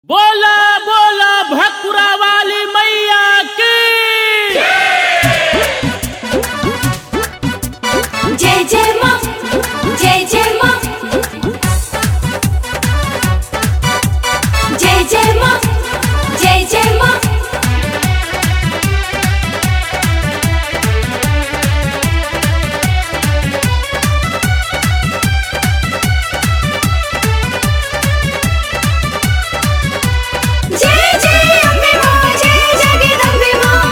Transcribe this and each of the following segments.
बोला बोला भकुरा वाली मैया की जय जय माँ जय जय माँ जय जय माँ जय जय माँ जय जय अम्बे माँ जय जगदम्बे माँ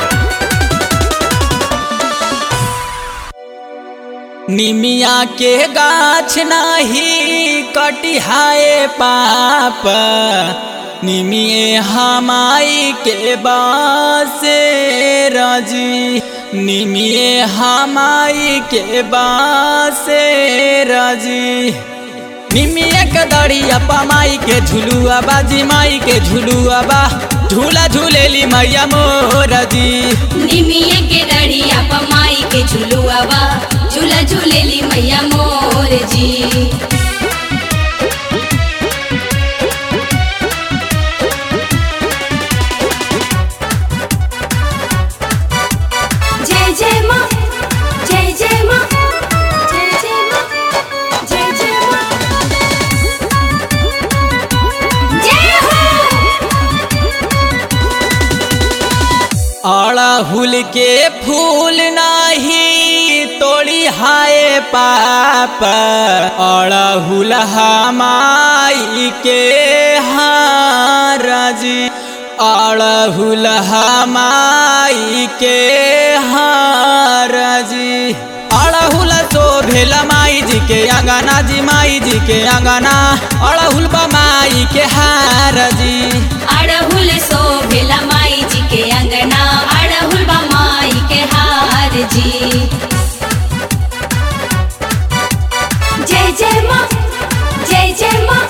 निमिया के गाछ नाही कटिहाए पाप निमिये हमाई के बासे रजी निमिये हमाई के बासे रजी निमिया के दड़िया पमाई के झुलुआ बाजी माई के झुलुआ बा झूला झूलेली मैया मोरजी निमिये के डढ़िया पमाई के झुलुआ बा झूला झूलेली मैया मोर जी जय जय माँ जय जय माँ जय जय माँ जय जय माँ जय हो अड़हुल के फूल नाही तोड़ी हाय पाप अड़हुल हमाई के हारजी अड़हुल हमाई के हारजी अड़हुल तो भेल माई जी के अंगना जी माई जी के अंगना अड़हुल बा माई के हारजी अड़हुल सो भेला माई जी के अंगना अड़हुल बा माई के हार जी जय जय माँ जय जय माँ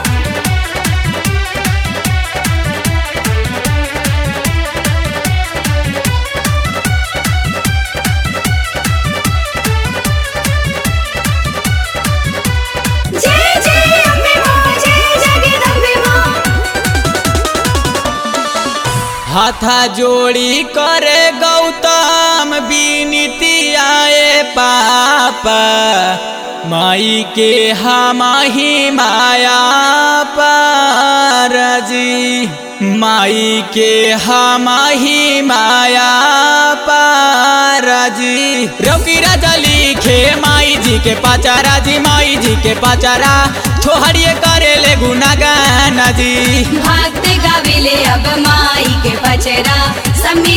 जय जय अम्बे माँ जय जगदम्बे माँ हाथा जोड़ी करे गौतम बीनीति आए पाप माई के हमाही माया पारजी माई के हमाही माया पारजी रौकी राजा लिखे माई जी के पाचारा जी माई जी के पाचारा छोहरिए करे ले गुना गाना जी भक्त गाविले अब माई के पचरा सम्मी